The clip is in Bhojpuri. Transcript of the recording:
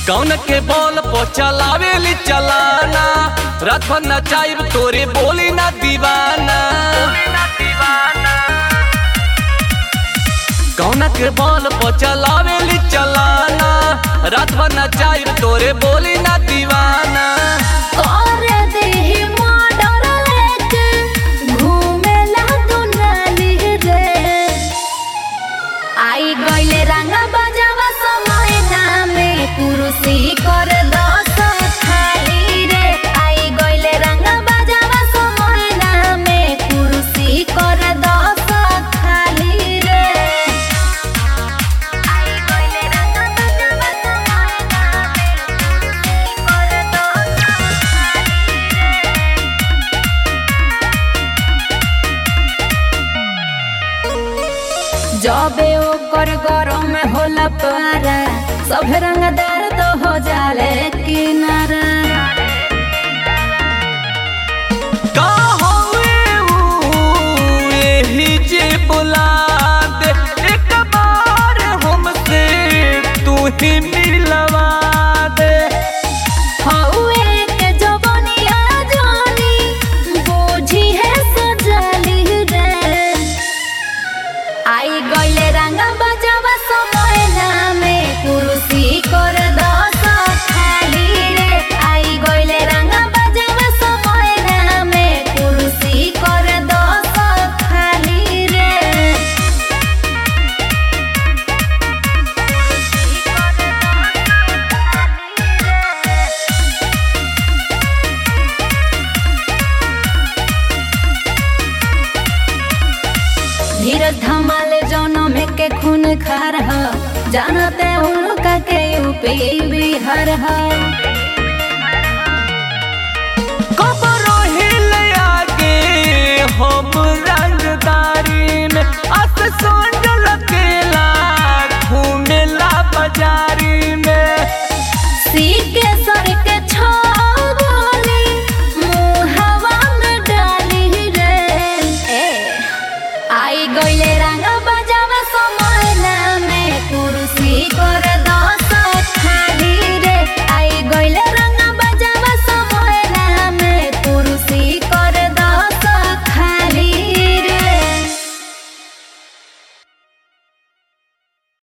कौन के बॉल पो चलावेली चलाना रात भर नचाइब तोरे बोली ना दीवाना कौन के बॉल पो चलावेली चलाना रात भर नचाइब तोरे बोली ना दीवाना कर देहि मर्डर लेके घूमेला दुनाली रे आई गइले रंगा बजावा समय नामे कुरुसी कर दस खाली रे आई गइले रंगा बजावा समय नामे कुरुसी कर दस खाली रे आई गइले रंगा बजावा समय नामे कुरुसी कर दस जबे ओकर गरम होला पारा सब रंगदार तो हो जाले किनारा का होवे ऊ एही जे बुला दे एक बार हमसे तू ही मिलवा दे हौए के जवनिया जानी बोझी है सजली रे आई गइले रंगा बजावा समय नामे कुरुसी कर दस खाली रे आई गइले रंगा बजावा समय नामे कुरुसी कर दस खाली रे धीरज धमाले जौनों में के खून खार ह जानते उनका के यूपी बिहार ह कब रोहिल आगे हमरा